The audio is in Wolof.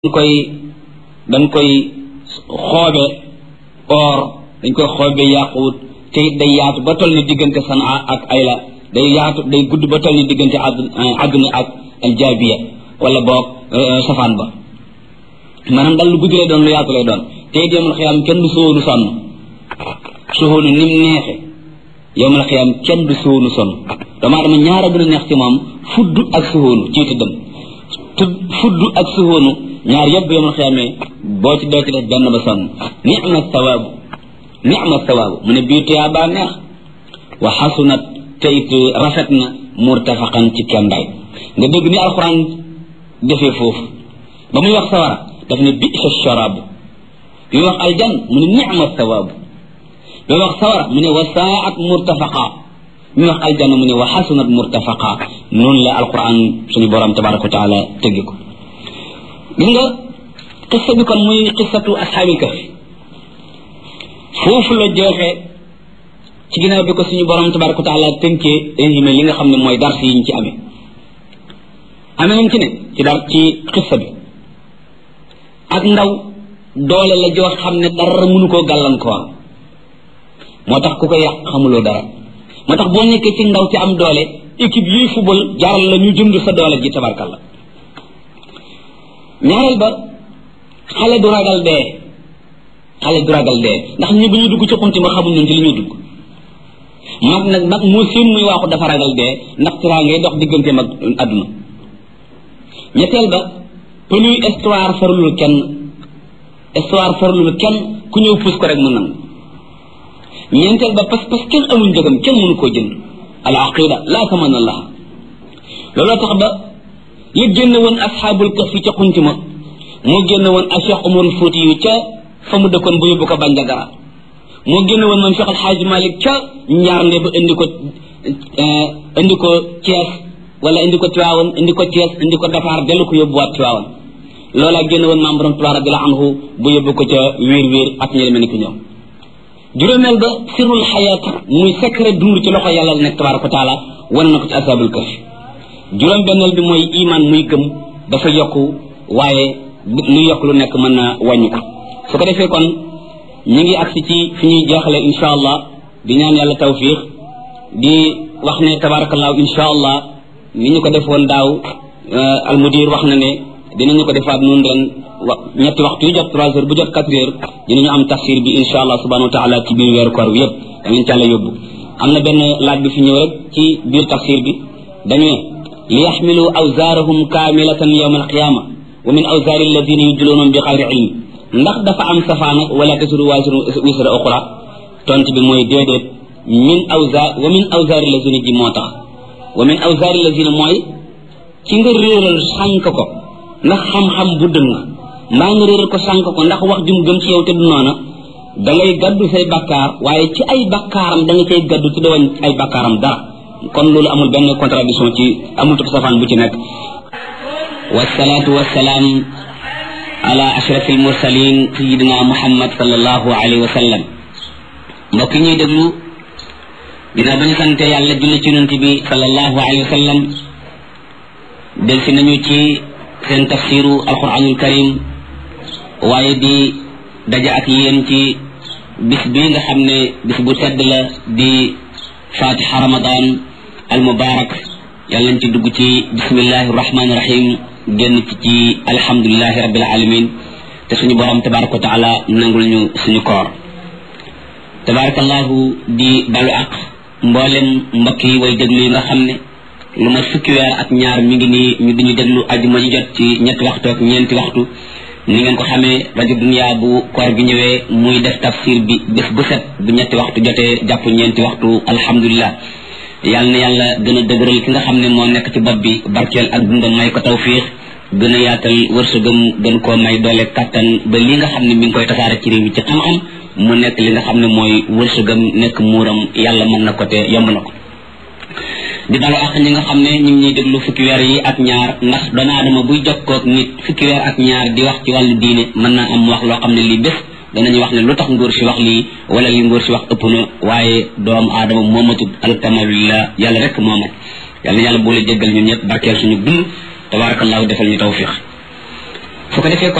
dañ koy dañ koy xoobe or dañ koy xoobe yaaquut te it day yaatu ba toll ni diggante sanaa ak ayla day yaatu day gudd ba toll ni diggante àdduna ak aljaabiya wala boog safaan ba maanaam dal lu gudd lay doon lu yaatu lay doon te it yowmal xiyaam kenn du sóonu sonn suhoonu ni mu neexe yowmal xiyaam kenn du sóonu sonn doomu aadama ñaara gën a neex ci moom fudd ak suhoonu ci tëddam tudd fudd ak suhoonu ñaar yëpp yowmal xiyaamee boo ci doo ci def benn ba sonn nicma sawaabu nicma sawaabu mu ne bii tuyaa baa neex wa xasunat te it rafet na murtafaqan ci kendaay nga dégg ni alxuraan defee foofu ba muy wax sawara daf ne bisa sharaabu bi muy wax aljan mu ne nicma sawaabu bi muy wax sawara mu ne wa saat murtafaqa bi muy wax aljanna mu ne wa xasunat murtafaqa noonu la alquran suñu borom tabaraka wa taala tëggi ko gis nga xissa bi kon muy xissatu ashaabil kahfi foofu la jeexee ci ginnaaw bi ko suñu borom tabaraka wa taala tënkee résumé li nga xam ne mooy dars yi ñu ci amee amee nañ ci ne ci dar ci xissa bi ak ndaw doole la joo xam ne dara mënu koo gàllankoor moo tax ku ko yàq xamuloo dara moo tax boo nekkee ci ndaw ci am doole équipe yuy football jaral la ñu jënd sa doole ji tabarkalla ñaareel ba xale du ragal dee xale du ragal dee ndax ñi bu ñu dugg ci xunti ma xamuñ ñun ci li ñuy dugg mag nag mag moo seen muy waaxu dafa ragal dee ndax tiraa ngay dox diggante mag àdduna ñetteel ba pënuy histoire farlul kenn histoire farlul kenn ku ñëw puus ko rek mën nangu ñeenteel ba parce que kenn amul njëgam kenn mënu koo jënd al aqida laa taman allah looloo tax ba li génn woon asxaabul kahfi ca xunti ma moo génn woon a cheikh umar fóoti yu ca fa mu dëkkoon bu yóbbu ko Bandiagara moo génn woon moom cheikh alxaaji malik ca njaarnde ba indi ko indi ko Thiès wala indi ko Tiwaawan indi ko Thiès indi ko Dakar dellu ko yóbbuwaat Tiwaawan loolaa génn woon maam borom Tuubaa radiyallaahu anhu bu yóbbu ko ca wiir wiir ak ñeneen mel ni ko ñoom juróomeel ba sirrul xayaat muy secret dund ci loxo yàlla nekk tabaaraka wa taala wane na ko ci asaabul kahfi juróom benneel bi mooy iman muy gëm dafa yokku waaye lu yokk lu nekk mën na wàññi ko su ko defee kon ñu ngi agsi ci fi ñuy jeexale insha allah di ñaan yàlla tawfiq di wax ne tabaarakallaahu insha allah ni ñu ko defoon daaw almudir wax na ne dinañu ko defaat noonu ren wa ñetti waxtu yu jot trois heures bu jot quatre heures dinañu am tafsir bi insha allah subhanahu wa taala ci biir weeru koor bi yëpp danañ ci àlla yóbbu am na benn laaj bi fi ñëw rek ci biir tafsir bi dañu ne li yaxmilu awzaarahum kaamilatan yawma alqiyama wa min awzaari alladina yudluunahum bi xayri ilm ndax dafa am safaana wala tasiru waasiru wisra oxra tont bi mooy déedéet min awzaar wa min awzaari alladina ji moo tax wa min awzaari alladina mooy ci nga réeral sànk ko ndax xam-xam bu dëng mbaa nga réeral ko sànk ko ndax wax jum gëm ci yow te du noona da ngay gaddu say bakkaar waaye ci ay bakkaaram da nga cay gaddu te dawañ ay bakkaaram dara kon loolu amul benn contradiction ci amul tub safaan bu ci nekk wasalaatu wasalaam ala ashrafil mursalin sayidina muhammad sallallahu alayhi wa sallam mbokk ñuy déglu dina bañu sante yàlla julli ci yonent bi sallallahu alayhi wa sallam del si nañu ci seen tafsiru alquranul karim waaye di daja ak yéen ci bis bi nga xam ne bis bu sedd la di fatiha ramadan al mubarak yàlla nañ ci dugg ci bismillahi rahmani rahim génn ci ci alhamdulilahi rabbil alamin te suñu borom tabaraka wa taala nangul ñu suñu koor tabarakallahu di balu ak mboolem mbokk yi way déglu yi nga xam ne lu ma fukki weer ak ñaar mi ngi nii ñu diñu déglu ajuma ji jot ci ñetti waxtu ak ñeenti waxtu ni ngeen ko xamee rajo dunia bu koor gi ñëwee muy def tafsir bi bés bu set bu ñetti waxtu jotee jàpp ñeenti waxtu alhamdulilah yàlla na yàlla gën a dëgëral ki nga xam ne moo nekk ci bopp bi barkeel ak dundam may ko tawfiix gën a yaatal wërsëgam gën koo may doole kattan ba li nga xam ne mi ngi koy tasaare ci réew mi ci xam-xam mu nekk li nga xam ne mooy wërsëgam nekk muuram yàlla mën na ko te yomb na ko di dalu ak ñi nga xam ne ñu ngi ñuy déglu fukki weer yi ak ñaar ndax doomu aadama buy jokkoog nit fukki weer ak ñaar di wax ci wàllu diine mën naa am wax loo xam ne lii bés danañu wax ne lu tax nguur si wax lii wala li nguur si wax ëpp na waaye doomu aadama moomatut alkamalullah yàlla rek moomat yàlla yàlla boole jéggal ñun ñëpp barkeel suñu dund tabarakallahu defal ñu tawfiq su ko defee